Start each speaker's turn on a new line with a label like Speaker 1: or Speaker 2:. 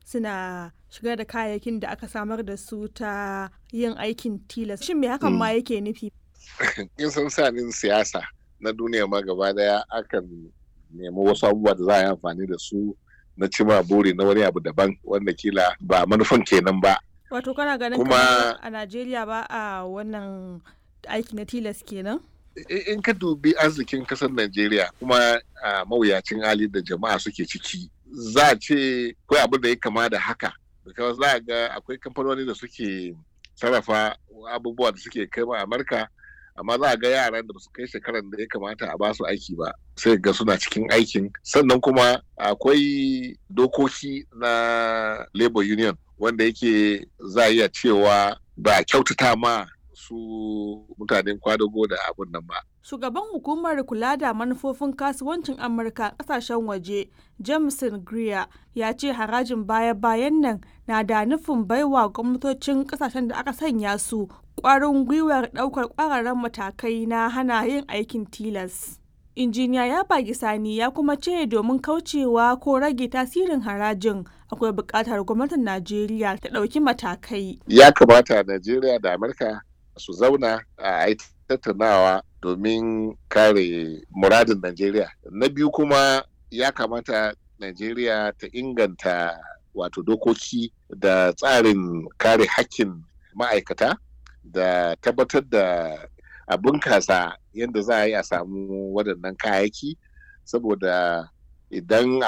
Speaker 1: suna shigar da kayayyakin da aka samar da su ta yin aikin tilas shin me hakan ma yake nufi
Speaker 2: in san sanin siyasa na duniya ma gaba daya akan nemi wasu abubuwa da za a yi amfani da su na cima buri na wani abu daban wanda kila ba manufan kenan ba
Speaker 1: wato kana ganin
Speaker 2: Kuma-
Speaker 1: a najeriya ba a wannan aiki na tilas kenan
Speaker 2: I- in ka dubi arzikin kasar Najeriya kuma a mawuyacin hali da jama'a suke ciki za a ce akwai abin da ya kama da haka because za a ga akwai kamfanoni da suke sarrafa abubuwa da suke kai ma Amurka amma za a ga yaran da su kai shekaran da ya kamata a basu aiki ba sai ga suna cikin aikin sannan kuma akwai dokoki na labor union wanda yake za a iya cewa ba a kyautata ma su mutanen kwadago da abun nan ba
Speaker 1: Shugaban hukumar kula da manufofin kasuwancin Amurka kasashen waje, Jameson Greer, ya ce harajin baya-bayan nan na da nufin baiwa gwamnatocin kasashen da aka sanya su ƙwarin gwiwar ɗaukar ƙwararren matakai na hana yin aikin tilas. Injiniya ya bagi sani ya kuma ce domin kaucewa ko rage tasirin harajin akwai buƙatar gwamnatin Najeriya ta ɗauki matakai.
Speaker 2: ya kamata Najeriya da Amurka su zauna a yi tattaunawa domin kare muradin Najeriya. Na biyu kuma ya kamata Najeriya ta inganta wato dokoki da tsarin kare hakkin ma'aikata da tabbatar da a bunkasa yadda za a yi a samu waɗannan kayayyaki saboda idan